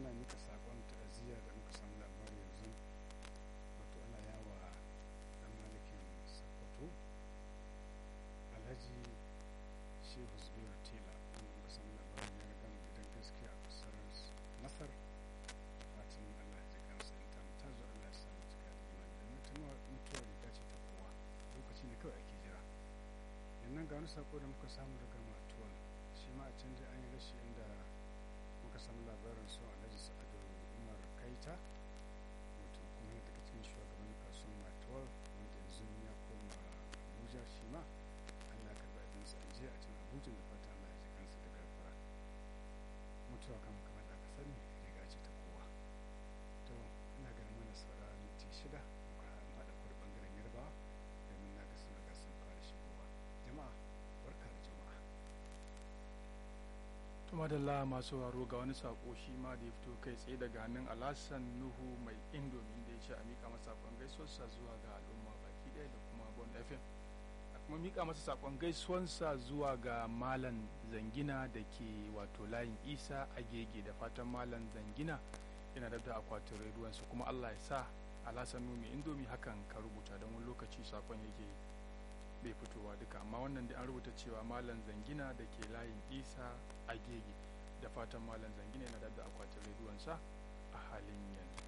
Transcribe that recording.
muna nika sakon ta'aziyya da muka samu labari yanzu wato ana yawa dan malikin sakkwato alhaji shehu zubairu tela wanda muka samu labarin ya riga mu gidan gaskiya a kasar masar da fatan allah ya ji kansa in ta ta zo allah ya samu cika da imani domin ta mutuwa riga ce ta kowa lokaci ne kawai ake jira yannan ga wani sako da muka samu daga matuwal shi ma a can dai an yi rashi inda muka samu labarin su alhaji sa'adu umar kaita wato kuma yana daga cikin shugaban kasuwar matuwal wanda yanzu ya koma abuja shi ma allah ka karɓi abinsa a jiya a can abuja da fata allah ya ji kansa da gafara mutuwa kan kamar da aka sani riga ce ta kowa to ina ganin mana saura minti shida muka haɗa kwar bangaren yarbawa domin na ga sun riga sun fara shigowa jama'a barka da jama'a tumadalla masu waro ga wani sako shi ma da ya fito kai tsaye daga hannun alasan nuhu mai indomin da ya ce a mika masa sakon gaisuwarsa zuwa ga al'umma baki ɗaya da kuma bon fm a kuma mika masa sakon gaisuwarsa zuwa ga malam zangina da ke wato layin isa agege da fatan malam zangina yana da akwatin rediyonsa kuma allah ya sa alasan nuhu mai indomi hakan ka rubuta don wani lokaci sakon yake bai fitowa duka amma wannan da an rubuta cewa malam zangina da ke layin isa agege da fatan malam zangina yana da akwatin rediyonsa a halin yanzu